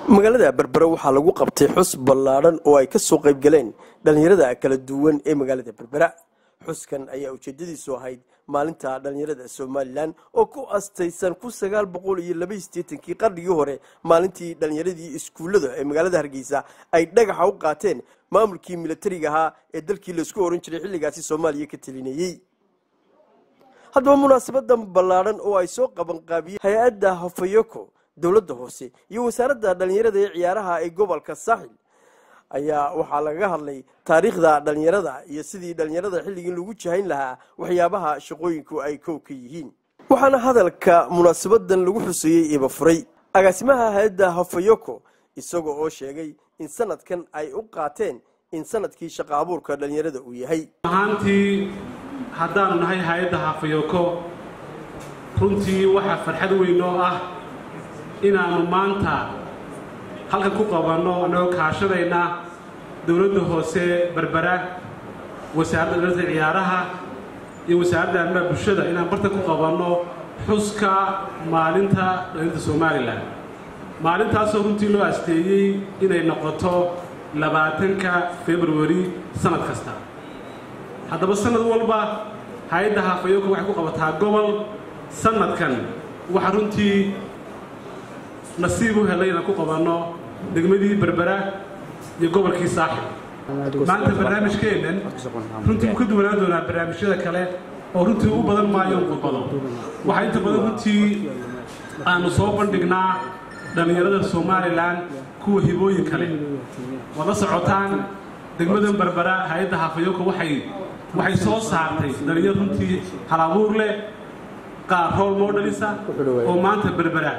magaalada berbera waxaa lagu qabtay xus ballaadhan oo ay ka soo qayb galeen dhallinyarada kala duwan ee magaalada berbera xuskan ayaa ujeedadiisu ahayd maalinta dhallinyarada somalilan oo ku astaysan kun sagaal boqol iyo laba sideetankii qarnigii hore maalintii dhallinyaradii iskuullada ee magaalada hargeysa ay dhagaxa u qaateen maamulkii milatariga ahaa ee dalkii laisku oran jiray xilligaasi soomaaliya ka telinayey haddaba munaasabadan ballaadhan oo ay soo qabanqaabiyeen hay-adda hofayoko dowladda hoose iyo wasaaradda dhallinyarada ee ciyaaraha ee gobolka saaxil ayaa waxaa lagaga hadlay taariikhda dhallinyarada iyo sidii dhallinyarada xilligii lagu jahayn lahaa waxyaabaha shaqooyinku ay kow ka yihiin waxaana hadalka munaasabadan lagu xuseeyey iba furay agaasimaha hay-adda hofayoko isaga oo sheegay in sanadkan ay u qaateen in sanadkii shaqa abuurka dhallinyarada uu yahay ahaantii haddaanu nahay hay-adda hafayoko runtii waxaa farxad weyn oo ah inaannu maanta halkan ku qabanno annagoo kaashadayna dowladda hoose berbera wasaaradda dhalata ciyaaraha iyo wasaaradda arrimaha bulshada inaan bartan ku qabanno xuska maalinta dhallinta somalilan maalintaasoo runtii loo asteeyey inay noqoto labaatanka februari sannad kasta haddaba sannad walba hay-adda hafayoko waxay ku qabataa gobol sannadkan waxaa runtii nasiib u helay inaan ku qabanno degmadii berbera iyo gobolkii saaxib maanta barnaamijkeennan runtii wuu ka duwanaan doonaa barnaamijyada kale oo runtii u badan maayo qudbado waxaa inta badan runtii aanu soo bandhignaa dhallinyarada somalilan kuwa hibooyin kale waad la socotaan degmadan berbera hay-adda hafayoko waxay waxay soo saartay dhalinyar runtii halabuur leh qaar rool moodhalisa oo maanta berbera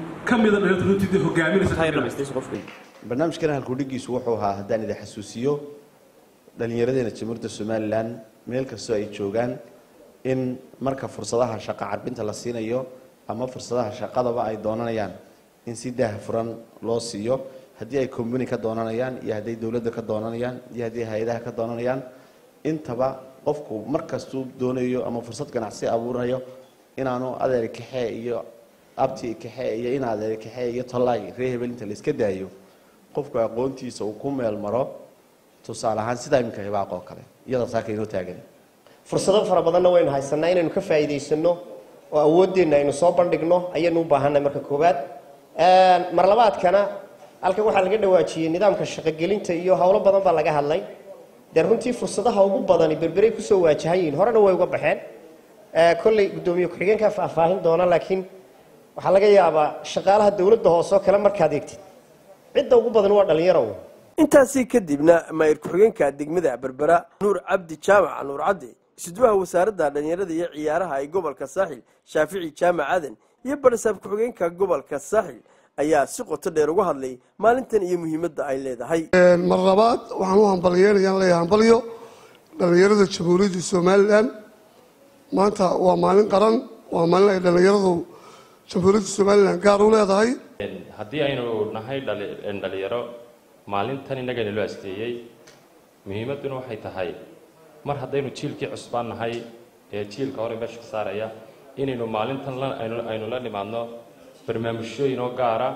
barnaamijkan halkudhigiisu wuxuu ahaa haddaan idin xasuusiyo dhallinyaradeena jamhuuriyadda somalilan meel kastoo ay joogaan in marka fursadaha shaqa carbinta la siinayo ama fursadaha shaqadaba ay doonanayaan in si daah furan loo siiyo haddii ay combany ka doonanayaan iyo hadday dowladda ka doonanayaan iyo haddii hay-adaha ka doonanayaan intaba qofku markastuu doonayo ama fursad ganacsi abuurayo inaanu adeer kaxee iyo abti kaxee iyo in adeer kaxee iyo tolaay ree hebel inta la iska daayo qofku aqoontiisa uu ku meel maro tusaale ahaan sidaa iminka hibaaq oo kale iyada saaka inoo taagan fursado fara badanna waynu haysanaa inaynu ka faa'iidaysano oo awooddeenna aynu soo bandhigno ayaynu u baahannahay marka koowaad mar labaadkana halkan waxaa laga dhawaajiyey nidaamka shaqogelinta iyo howlo badan baa laga hadlay dee runtii fursadaha ugu badani berberay kusoo waajahan yihiin horena way uga baxeen kolley guddoomiye ku-xigeenkaa faahfaahin doona laakiin waxaa laga yaabaa shaqaalaha dowladda hoose oo kale markaad eegtid cidda ugu badan waa dhallinyaro intaasi kadibna maayir ku-xigeenka degmada berbera nuur cabdi jaamac nuur cadde isudwaha wasaaradda dhallinyarada iyo ciyaaraha ee gobolka saaxil shaafici jaamac adan iyo barasaab ku-xigeenka gobolka saaxil ayaa si qoto dheer uga hadlay maalintan iyo muhiimadda ay leedahay mar labaad waxaan u hambalyeynayaan leeyahay hambalyo dhallinyarada jamhuuriyadda somalilan maanta waa maalin qaran waa maalin ay dhallinyaradu jamhuuriyadda somalilan gaar u leedahay haddii aynu nahay dhalinyaro maalintan innagana loo asteeyey muhiimadduna waxay tahay mar haddaynu jiilkii cusbaan nahay ee jiilka hore meesha ka saaraya inaynu maalintan aynu la nimaadno barnaamijyooyin oo gaara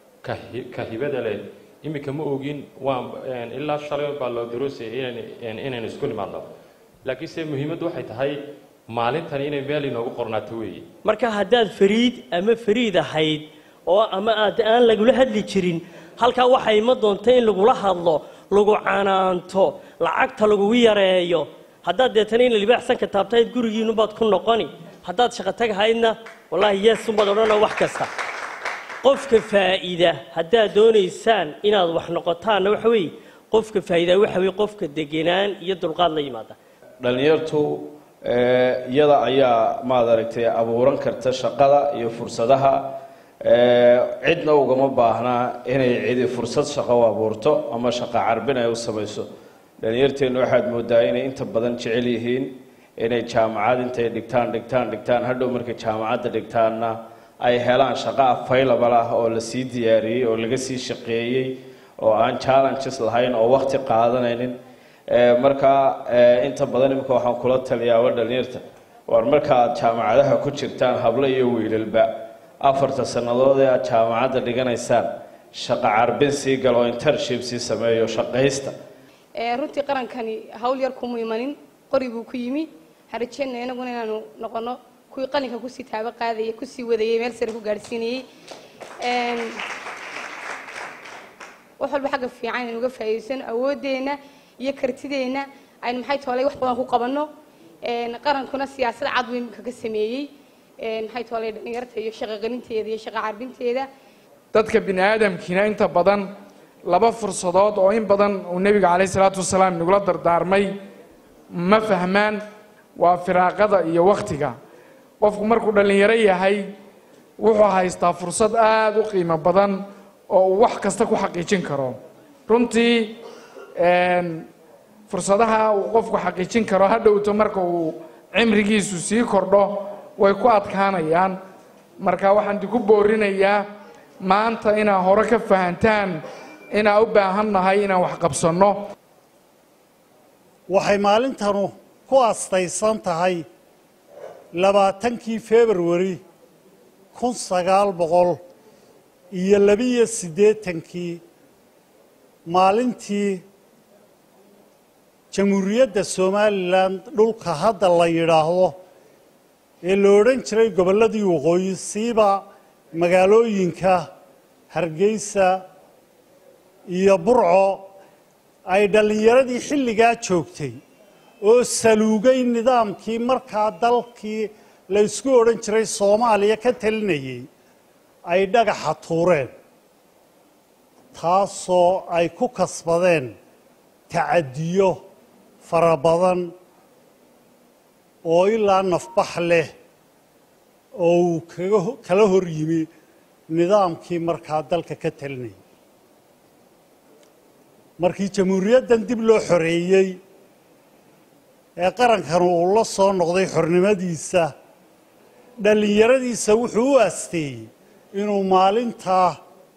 ka hibada leh iminka ma ogin waan ilaa shalay baa loo daroosayay inaynu isku nimaadno laakiinse muhiimaddu waxay tahay maalintani inay meel inoogu qornaato weeye marka haddaad fariid ama fariid ahayd oo ama aad aan lagula hadli jirin halkaa waxaa ima doonta in lagula hadlo lagu canaanto lacagta lagugu yareeyo haddaad deetana ina libaaxsan ka taabtayd gurigiinubaad ku noqoni haddaad shaqo tagahaydna wallaahi yeesunbaad odhanoo wax kasta qofka faa'iida haddaad doonaysaan inaad wax noqotaanna waxa weeye qofka faa'iida waxa weye qofka degenaan iyo dulqaad la yimaada dhallinyartu iyada ayaa maad aragtay abuuran karta shaqada iyo fursadaha cidna ugama baahnaa inay cidi fursad shaqo u abuurto ama shaqo carbin ay u samayso dhallinyarteennu waxaad moodaa inay inta badan jecel yihiin inay jaamacad intay dhigtaan dhigtaan dhigtaan hadhow markay jaamacadda dhigtaanna ay helaan shaqo available ah oo la sii diyaariyey oo laga sii shaqeeyey oo aan challenges lahayn oo waqti qaadanaynin markaa inta badan imika waxaan kula taliyaaba dhalinyarta war marka aad jaamacadaha ku jirtaan hablo iyo wiilalba afarta sannadood ee aad jaamacadda dhiganaysaan shaqo carbin sii galo internship sii sameeyo shaqaysta runtii qarankani hawl yar kuma imanin qori buu ku yimi waxaan rajeynaya inaguna inaanu noqono kuwii qalinka kusii taabo qaadaya kusii wadayay meel sare ku gaadhsiinayey wax walba xagga fiican aynu uga faa'iidaysano awooddeenna iyo kartideenna aynu maxay toolay wax badan ku qabanno qarankuna siyaasad cad weyn kaga sameeyey maxay toolay dhalinyarta iyo shaqogelinteeda iyo shaqo carbinteeda dadka bini aadamkiina inta badan laba fursadood oo in badan uu nebiga caleyhi salaatu wasalaam nagula dardaarmay ma fahmaan waa firaaqada iyo wakhtiga qofku markuu dhallinyaro yahay wuxuu haystaa fursad aada u qiimo badan oo uu wax kasta ku xaqiijin karo runtii fursadaha uu qofku xaqiijin karo ha dhowto marka uu cimrigiisu sii kordho way ku adkaanayaan marka waxaan diku boorinayaa maanta inaa hore ka fahantaan inaa u baahan nahay inaan wax qabsanno waxay maalintanu ku astaysan tahay labaatankii februari kun sagaal boqol iyo labiyo siddeetankii maalintii jamhuuriyadda somalilan dhulka hadda la yidhaahdo ee la odhan jiray gobolladii waqooyi siiba magaalooyinka hargeysa iyo burco ay dhallinyaradii xilligaa joogtay oo saluugay nidaamkii markaa dalkii la ysku odhan jiray soomaaliya ka talinayay ay dhagaxa tuureen taasoo ay ku kasbadeen tacadiyo fara badan oo ilaa nafbax leh oo uu kaga kala hor yimi nidaamkii markaa dalka ka talinayay markii jamhuuriyaddan dib loo xoreeyey ee qarankan uu la soo noqday xornimadiisa dhallinyaradiisa wuxuu u aasteeyey inuu maalintaa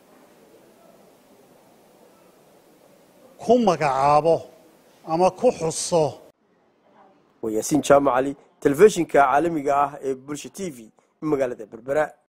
ku magacaabo ama ku xuso waa yaasiin jaamac cali telefishinka caalamiga ah ee bulsha t v magaalada berbera